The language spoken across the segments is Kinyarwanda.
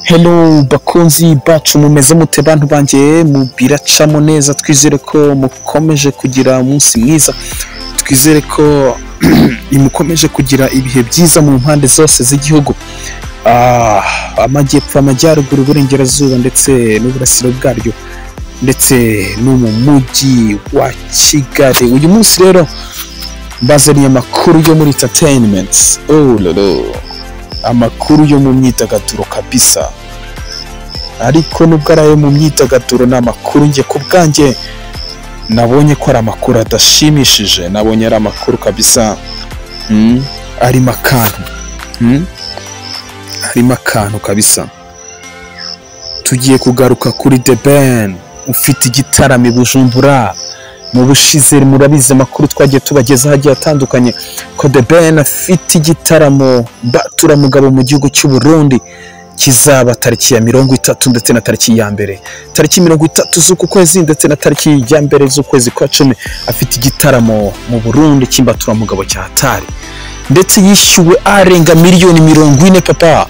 Hello bakunzi bacu mumeze mute bantu banjye mubiracamo neza twizere ko mukomeje kugira umunsi mwiza twizere ko mukomeje kugira ibihe byiza mu mpande zose z'igihugu Ah, amajyepfo amajyaruguru uburengerazuba ndetse n'uburasiro bwaryo ndetse no mu mujyi wa kigali uyu munsi rero mbazaniye amakuru yo muri entertainment oh lolo amakuru yo mu myidagaduro kabisa ariko nubwo ari ayo mu myidagaduro ni amakuru njye ku bwanjye nabonye ko ari amakuru adashimishije nabonye ari amakuru kabisa mm, arimo akantu mm, harimo akantu kabisa tugiye kugaruka kuri the ben ufite igitaramo i bujumbura mu bushize murabizi amakuru twagiye tubagezaho agiye atandukanye ko the ben afite igitaramo mbaturamugabo mu gihugu cy'u Burundi kizaba tariki ya mirongo itatu ndetse na tariki ya mbere tariki mirongo itatu z'uku kwezi ndetse na tariki ya mbere z'ukwezi kwa cumi afite igitaramo mu Burundi cy'imbaturamugabo cya hatari ndetse yishyuwe arenga miliyoni mirongo ine papa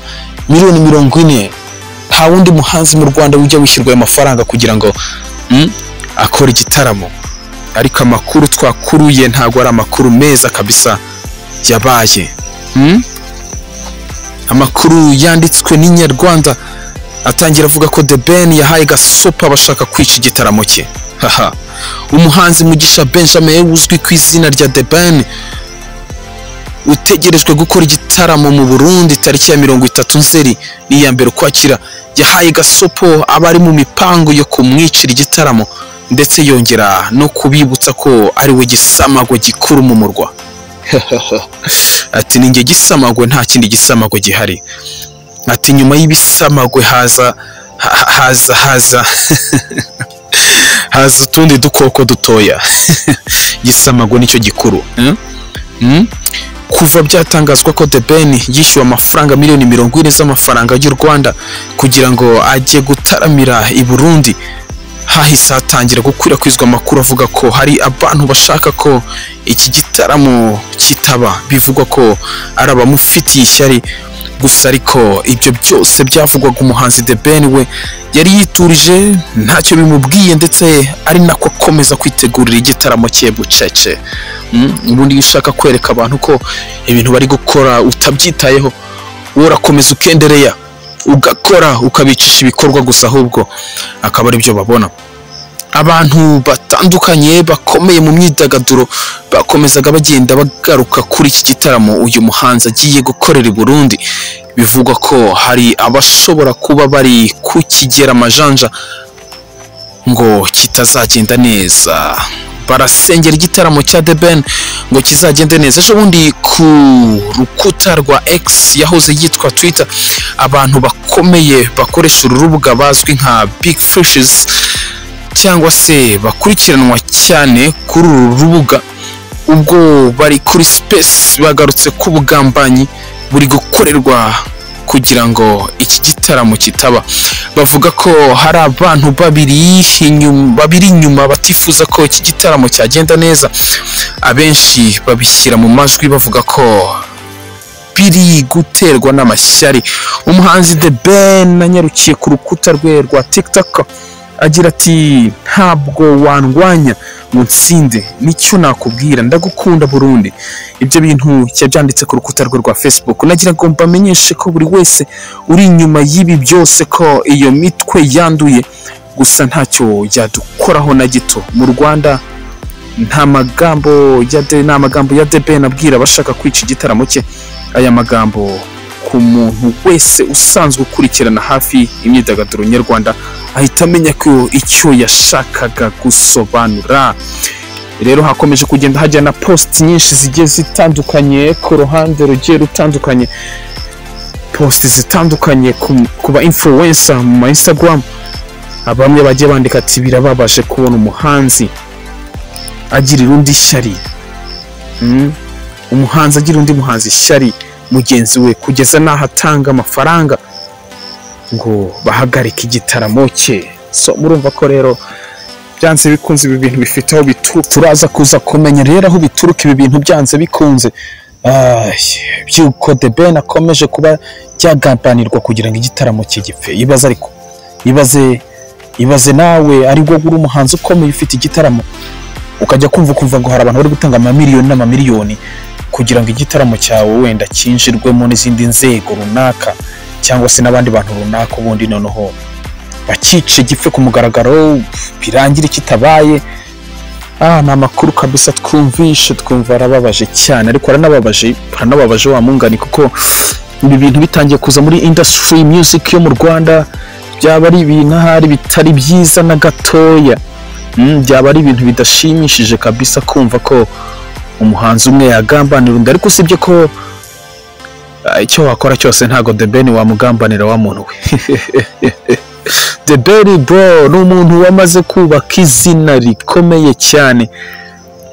miliyoni mirongo ine nta wundi muhanzi mu rwanda ujya wishyurwa ayo mafaranga kugira ngo mm, akore igitaramo ariko amakuru twakuruye ntabwo ari amakuru meza kabisa yabaye mm? amakuru yanditswe n'inyarwanda atangira avuga ko the ben yahaye gasopa abashaka kwica igitaramo cye haha umuhanzi mugisha benjamin uzwi ku izina rya the ben utegerejwe gukora igitaramo mu Burundi tariki ya mirongo itatu nzeri n'iya mbere ukwakira yahaye gasopo abari mu mipango yo kumwicira igitaramo ndetse yongera no kubibutsa ko ari we gisamagwe gikuru mu murwa ati ninjye gisamagwe nta kindi gisamagwe gihari ati nyuma y'ibisamagwe haza ha- haza haza haza utundi dukoko dutoya gisamagwe nicyo gikuru mm? Mm? kuva byatangazwa ko The Ben yishyuwe amafaranga miliyoni mirongo ine z'amafaranga y'u Rwanda kugira ngo ajye gutaramira i Burundi hahise hatangira gukwirakwizwa amakuru avuga ko hari abantu bashaka ko iki gitaramo kitaba bivugwa ko ari abamufitiye ishyari gusa ariko ibyo byose byavugwaga umuhanzi The Ben we yari yiturije ntacyo bimubwiye ndetse ari nako akomeza kwitegurira igitaramo cye bucece Mm, ubundi iyo ushaka kwereka abantu ko ibintu bari gukora utabyitayeho wowe urakomeza ukendereya ugakora ukabicisha ibikorwa gusa ahubwo akaba aribyo babona abantu batandukanye bakomeye mu myidagaduro bakomezaga bagenda bagaruka kuri iki gitaramo uyu muhanzi agiye gukorera i Burundi bivugwa ko hari abashobora kuba bari kukigera amajanja ngo kitazagenda neza barasengera igitaramo cya The Ben ngo kizagende neza ejo bundi ku rukuta rwa X yahoze yitwa Twitter abantu bakomeye bakoresha uru rubuga bazwi nka Big Fishes cyangwa se bakurikiranwa cyane kuri uru rubuga ubwo bari kuri space bagarutse ko ubugambanyi buri gukorerwa kugira ngo iki gitaramo kitaba bavuga ko hari abantu babiri inyuma babiri inyuma batifuza ko iki gitaramo cyagenda neza abenshi babishyira mu majwi bavuga ko biri guterwa n'amashyari umuhanzi The Ben anyarukiye ku rukuta rwe rwa TikTok agira ati ntabwo wandwanya ngo nsinde nicyo nakubwira ndagukunda Burundi ibyo bintu yabyanditse ku rukuta rwe rwa Facebook nagira ngo mbamenyeshe ko buri wese uri inyuma y'ibi byose ko iyo mitwe yanduye gusa ntacyo yadukoraho na gito mu Rwanda nta magambo ya de nta magambo ya de Ben abwira abashaka kwica igitaramo cye aya magambo ku muntu wese usanzwe ukurikirana hafi imyidagaduro nyarwanda ahita amenya ko icyo yashakaga gusobanura rero hakomeje kugenda hajya na post nyinshi zigiye zitandukanye ku ruhande rugiye rutandukanye post zitandukanye ku- ku ba influencer mu ma instagram bamwe bagiye bandika ati birababaje kubona umuhanzi agirira undi ishyari Mm. umuhanzi agira undi muhanzi ishyari mugenzi we kugeza n'aho atanga amafaranga ngo bahagarike igitaramo cye so murumva ko rero byanze bikunze ibi bintu bifite aho bituruka turaza kuza kumenya rero aho bituruka ibi bintu byanze bikunze Ah, by'uko The Ben akomeje kuba byagambanirwa kugira ngo igitaramo cye gipfe ibaze ariko ibaze ibaze nawe ari wowe uri umuhanzi ukomeye ufite igitaramo ukajya kumva ukumva ngo hari abantu bari gutanga amamiliyoni n'amamiliyoni kugira ngo igitaramo cyawe wenda cyinjirwemo n'izindi nzego runaka cyangwa se n'abandi bantu runaka ubundi noneho bakice gipfe ku mugaragaro birangire kitabaye ah ni amakuru kabisa twumvishe twumva arababaje cyane ariko aranababaje aranababaje wa mungani kuko ibi bintu bitangiye kuza muri industry music yo mu Rwanda byaba ari ibintu ahari bitari byiza na gatoya Mm, byaba ari ibintu bidashimishije kabisa kumva ko umuhanzi umwe yagambanira undi ariko usibye ko ah, icyo wakora cyose ntago The Ben wamugambanira wa muntu we The Ben bro ni umuntu wamaze kubaka izina rikomeye cyane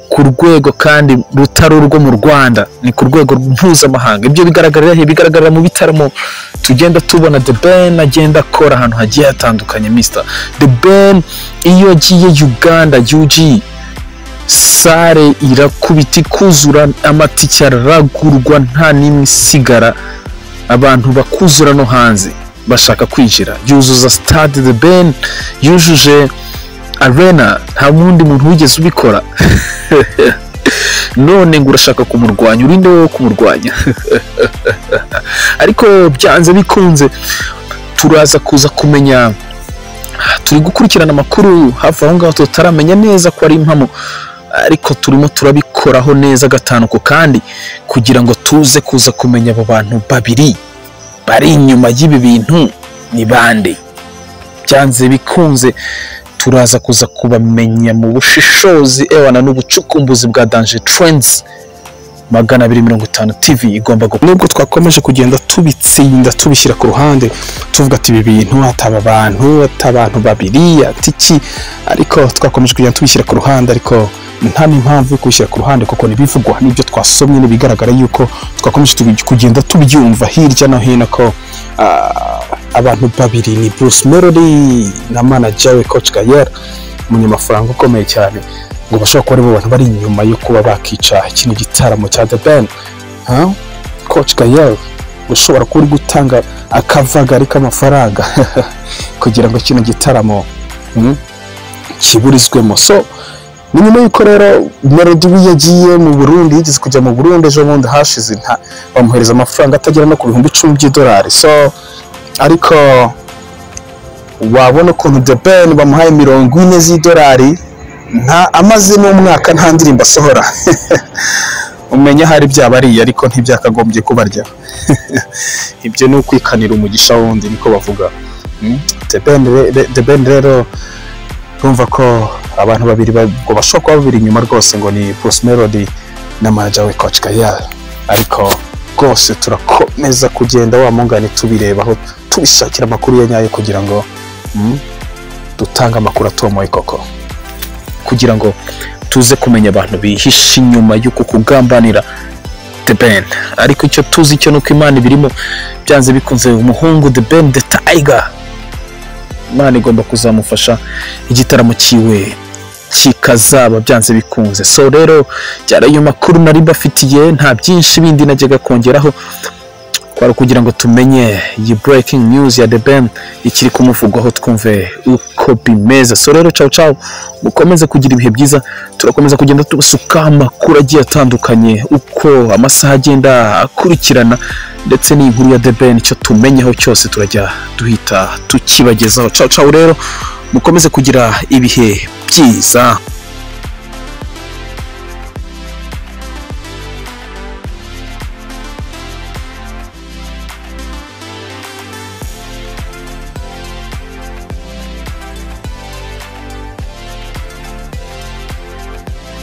ku rwego kandi rutari urwo mu Rwanda ni ku rwego mpuzamahanga ibyo bigaragarira he bigaragarira mu bitaramo tugenda tubona The Ben agenda akora ahantu hagiye hatandukanye Mr The Ben iyo agiye Uganda UG sare irakubita ikuzura amatike aragurwa nta n'imwe isigara abantu bakuzura no hanze bashaka kwinjira yuzuza stade The Ben yujuje arena nta wundi muntu wigeze ubikora none ngo urashaka kumurwanya urinde wowe kumurwanya ariko byanze bikunze turaza kuza kumenya turi gukurikirana amakuru hafi aho ngaho tutaramenya neza ko ari impamo ariko turimo turabikoraho neza gatanu ku kandi kugira ngo tuze kuza kumenya abo bantu babiri bari inyuma y'ibi bintu ni bande byanze bikunze turaza kuza kubamenya mu bushishozi ewana n'ubucukumbuzi bwa danje trends magana abiri mirongo itanu tv igomba gukora nubwo twakomeje kugenda tubitsinda tubishyira ku ruhande tuvuga ati ibi bintu ataba abantu atabantu babiri atiki ariko twakomeje kugenda tubishyira ku ruhande ariko nta n'impamvu yo kubishyira ku ruhande kuko ntibivugwa n'ibyo twasomye ntibigaragara yuko twakomeje tubi- kugenda tubyumva hirya no hino ko ah, abantu babiri ni Bruce Melody na manager we Coach Gayer umunyamafaranga ukomeye cyane ngo bashobora kuba aribo bantu bari inyuma yo kuba bakica kino gitaramo cya The Ben ha? Coach Gayer ushobora kuba uri gutanga akavagari k'amafaranga kugira ngo kino gitaramo hmm, kiburizwemo so ni nyuma y'uko rero Melody we yagiye mu Burundi yigeze kujya mu Burundi ejo bundi hashize nta- bamuhereza amafaranga atagera no ku bihumbi icumi by'idolari so ariko wabona ukuntu The Ben bamuhaye mirongo ine z'idolari nta amaze n'umwaka nta ndirimbo asohora umenya ahari byabariye ariko ntibyakagombye kubarya ibyo ni ukwikanira umugisha wundi niko bavuga Mm, The Ben re- re- The Ben rero urumva ko abantu babiri ba- ngo bashobora kuba babiri inyuma rwose ngo ni Bruce Melody na manager we Coach Gayal ariko rwose turakomeza kugenda wamungane tubirebaho tubishakira amakuru ya nyayo kugira ngo mm, dutange amakuru atomoye koko kugira ngo tuze kumenya abantu bihishe inyuma y'uku kugambanira The Ben ariko icyo tuzi cyo nuko imana ibirimo byanze bikunze umuhungu The Ben The Tiger imana igomba kuzamufasha igitaramo cyiwe kikazaba byanze bikunze so rero byari ayo makuru nari mbafitiye nta byinshi bindi najyaga kongeraho kwari ukugira ngo tumenye iyi breaking news ya The Ben ikiri kumuvugwaho twumve uko bimeze so rero ciao ciao mukomeze kugira ibihe byiza turakomeza kugenda tubasuka amakuru agiye atandukanye uko amasaha agenda akurikirana ndetse n'inkuru ya The Ben icyo tumenyeho cyose turajya duhita tukibagezaho ciao ciao rero mukomeze kugira ibihe byiza